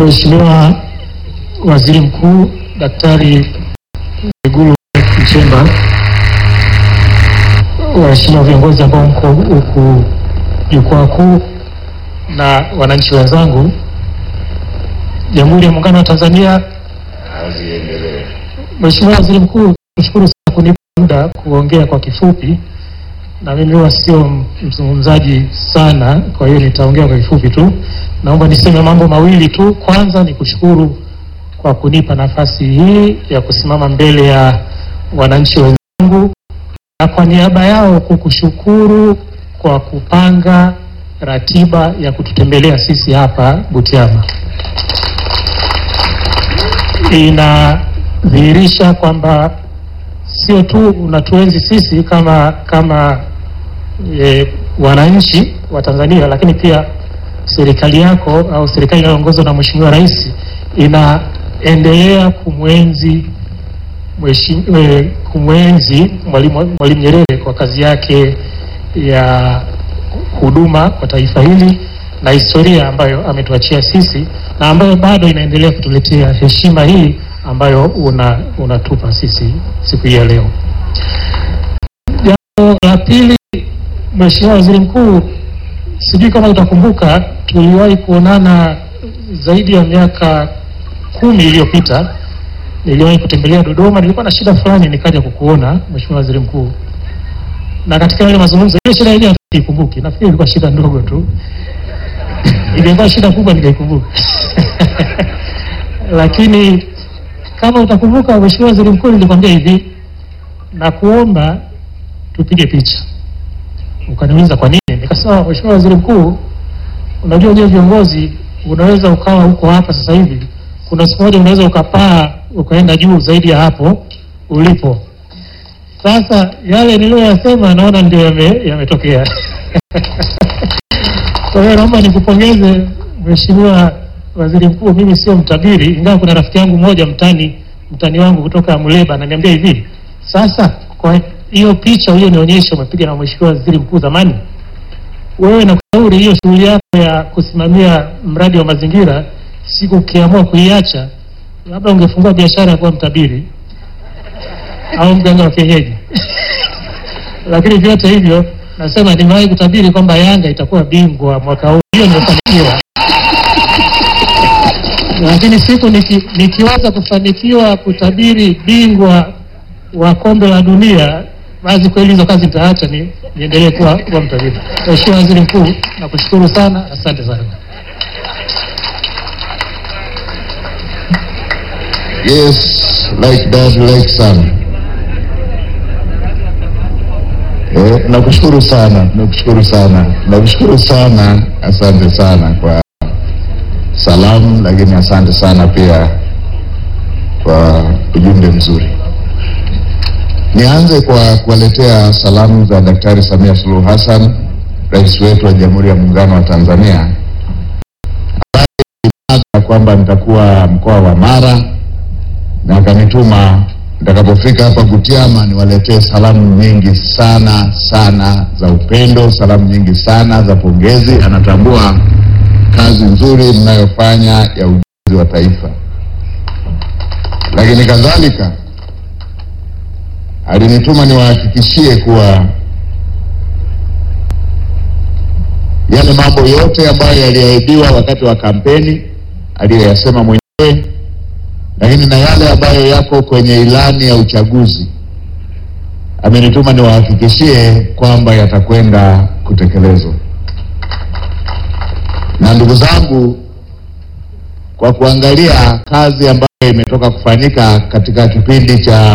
Mheshimiwa Waziri Mkuu Daktari Mwigulu Nchemba, waheshimiwa viongozi ambao mko huku jukwaa kuu na wananchi wenzangu, Jamhuri ya Muungano wa Tanzania. Mheshimiwa Waziri Mkuu, nashukuru sana kunipa muda kuongea kwa kifupi, na mimi huwa sio mzungumzaji sana, kwa hiyo nitaongea kwa kifupi tu. Naomba niseme mambo mawili tu. Kwanza ni kushukuru kwa kunipa nafasi hii ya kusimama mbele ya wananchi wenzangu, na kwa niaba yao kukushukuru kwa kupanga ratiba ya kututembelea sisi hapa Butiama. Inadhihirisha kwamba sio tu unatuenzi sisi kama kama e, wananchi wa Tanzania, lakini pia serikali yako au serikali inayoongozwa na Mheshimiwa Rais inaendelea kumwenzi mheshimiwa e, kumwenzi Mwalimu Mwalimu Nyerere kwa kazi yake ya huduma kwa taifa hili na historia ambayo ametuachia sisi na ambayo bado inaendelea kutuletea heshima hii ambayo una unatupa sisi siku hii ya leo. Jambo la pili, Mheshimiwa Waziri Mkuu, sijui kama utakumbuka, tuliwahi kuonana zaidi ya miaka kumi iliyopita. Niliwahi kutembelea Dodoma, nilikuwa na shida fulani, nikaja kukuona Mheshimiwa Waziri Mkuu, na katika yale mazungumzo, ile shida yenyewe sikumbuki, nafikiri ilikuwa shida ndogo tu ingekuwa shida kubwa nikaikumbuka. Lakini kama utakumbuka, Mheshimiwa Waziri Mkuu, nilikwambia hivi na kuomba tupige picha. Ukaniuliza kwa nini? Nikasema, Mheshimiwa Waziri Mkuu, unajua nyewe viongozi, unaweza ukawa huko hapa sasa hivi, kuna siku moja unaweza ukapaa ukaenda juu zaidi ya hapo ulipo. Sasa yale niliyoyasema naona ndio yametokea yame kwa hiyo naomba nikupongeze Mheshimiwa Waziri Mkuu. Mimi sio mtabiri, ingawa kuna rafiki yangu mmoja mtani mtani wangu kutoka Muleba ananiambia hivi, sasa kwa hiyo picha uliyonionyesha umepiga na Mheshimiwa Waziri Mkuu zamani, wewe nakushauri hiyo shughuli yako ya kusimamia mradi wa mazingira, siku ukiamua kuiacha, labda ungefungua biashara ya kuwa mtabiri au mganga wa kienyeji lakini vyote hivyo nasema nimewahi kutabiri kwamba Yanga itakuwa bingwa mwaka huu, hiyo nimefanikiwa. Lakini siku niki, nikiweza kufanikiwa kutabiri bingwa wa kombe la dunia, basi kweli hizo kazi nitaacha ni niendelee kuwa, kuwa mtabiri. Mheshimiwa Waziri Mkuu, nakushukuru sana, asante sana. Yes, like dad, like son. Eh, nakushukuru sana, nakushukuru sana, nakushukuru sana. Asante sana kwa salamu, lakini asante sana pia kwa ujumbe mzuri. Nianze kwa kuwaletea salamu za Daktari Samia Suluhu Hassan, rais wetu wa Jamhuri ya Muungano wa Tanzania, ambaye kwamba nitakuwa mkoa wa Mara na akanituma nitakapofika hapa Butiama niwaletee salamu nyingi sana sana za upendo, salamu nyingi sana za pongezi. Anatambua kazi nzuri mnayofanya ya ujenzi wa taifa, lakini kadhalika alinituma niwahakikishie kuwa yale mambo yote ambayo yaliahidiwa wakati wa kampeni aliyoyasema mwenyewe lakini na yale ambayo yako kwenye ilani ya uchaguzi amenituma niwahakikishie kwamba yatakwenda kutekelezwa. Na ndugu zangu, kwa kuangalia kazi ambayo imetoka kufanyika katika kipindi cha